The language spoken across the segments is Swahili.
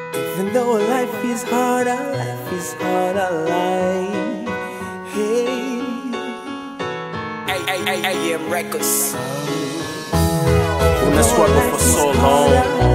Even though life is harder, life is harder, life. Hey, AM Records. When I struggle for so long,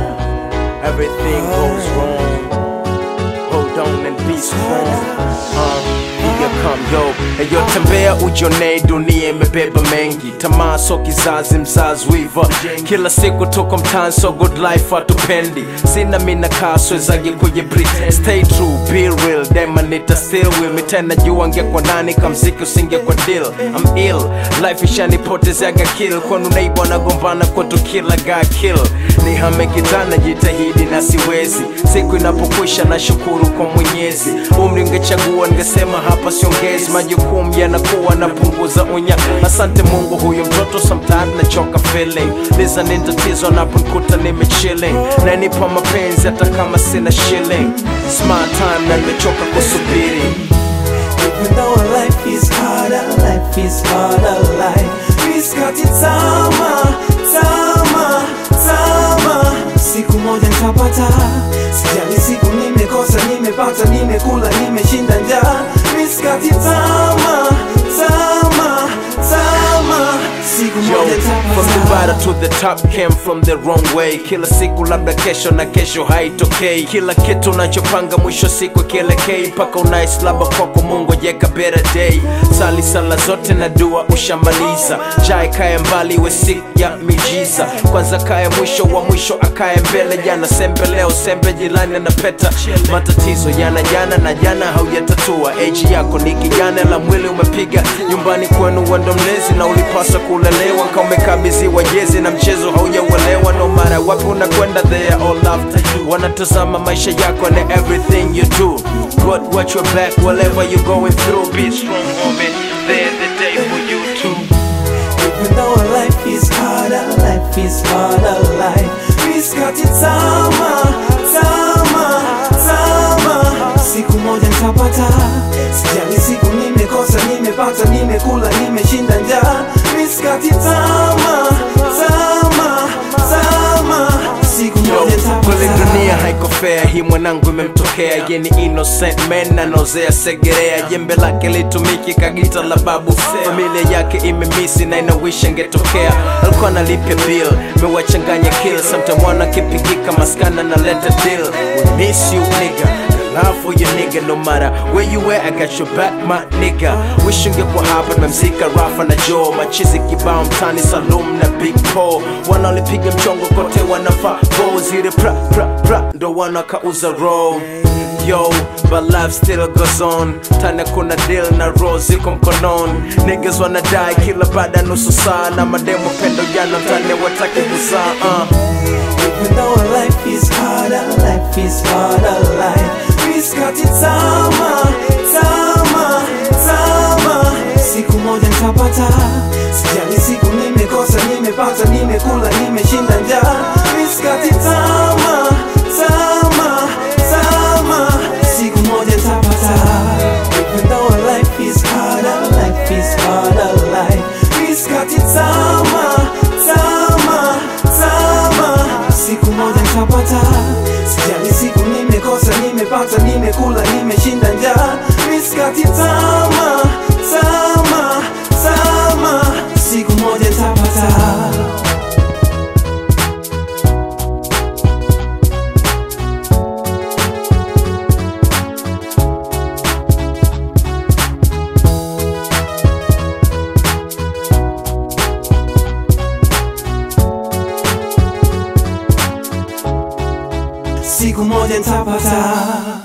everything goes wrong. Hold on and be strong. Uh, here come yo, eyo tembea ujonee, dunia imebeba mengi, tamaa so kizazi, mzazi wiva, kila siku tuko mtaani, so good life hatupendi, sina mina kaswezagi kwenye bri, stay true, be real, dema nita still with me, tena jua ngekwa nani, kamziki usingekwa deal, I'm ill, life ishanipotezeaga kill, kwanu neighbor nagombana kwetu kila guy kill, nihame kitana, jitahidi na siwezi, siku inapokwisha na shukuru kwa Mwenyezi, umri ungechagua ningesema hapa siongezi, majukumu yanakuwa napunguza unya. Asante Mungu, huyu mtoto sometimes nachoka feeling, liza ni tatizo naponikuta nimechilling, nanipa mapenzi hata kama sina shilling, smart time na nimechoka kusubiri even though life is harder, life is harder, life. Miskati tama, tama, tama. Siku moja nitapata, sijali siku nimekosa, nimepata, nimekula, nimeshinda njaa. Miskati tama, tama, tama. Siku Yo, moja from the nitapata. bottom to the top came from the wrong way. Kila siku labda kesho na kesho haitokei. Kila kitu unachopanga mwisho siku kielekei, mpaka unaislaba kwako Mungu jeka better day. Sali sala zote na dua ushamaliza, jai kaya mbali we siku ya mijiza. Kwanza kaya mwisho wa mwisho akaye mbele, jana sembe leo sembe, jilani anapeta. Matatizo yana jana na jana haujatatua. Age yako ni kijana, la mwili umepiga nyumbani kwenu, wendo mlezi na ulipaswa kulelewa kama umekabidhiwa jezi na mchezo haujauelewa. No matter wapi unakwenda, they are all after you. Wanatazama maisha yako and everything you do. God watch your back whatever you going through. Be strong, homie. There's the day for you too. Even though life is harder, life is harder, life. Miskati tama, tama, tama. Siku moja nitapata, sijali siku nimekosa, nimepata, nimekula, nimeshinda njaa. Miskati tama, tama, tama. Siku Yo, moja kweli nitapata. dunia haiko fair, hii mwanangu imemtokea ye ni innocent man anozea segerea, jembe lake litumiki kagita la babu, familia yake imemisi na inawisha ngetokea, alikuwa analipia bill, mewachanganya kill, sometime wana kipigika maskana na leta deal, we miss you nigga Love for your nigga no matter where you at, I got your back my nigga Wish ungekuwa hapa tumemzika Rafa na Joe Machizi kibao mtani Salum na Big Paul Wanaolipiga mchongo kote wanafaa Go zile pra pra pra ndo wanakauza roll Yo, but life still goes on Tana kuna deal na roll ziko mkononi Niggas wanadai kila baada ya nusu saa Na mademo pendo jana mtani wataki kuzaa uh. Even though life is harder, life is harder, life. Miskati tama, tama, tama. Siku moja nitapata, sijali siku nimekosa, nimepata, nimekula, nimeshinda njaa. Miskati tama, tama, tama. Siku moja nitapata. Even though life is harder, life is harder, life. Miskati tama, tama, tama. Siku moja nitapata, sijali siku nimekosa, nimepata, nimekula, nimeshinda njaa. Miskati tama, tama, tama. Siku moja nitapata. Siku moja nitapata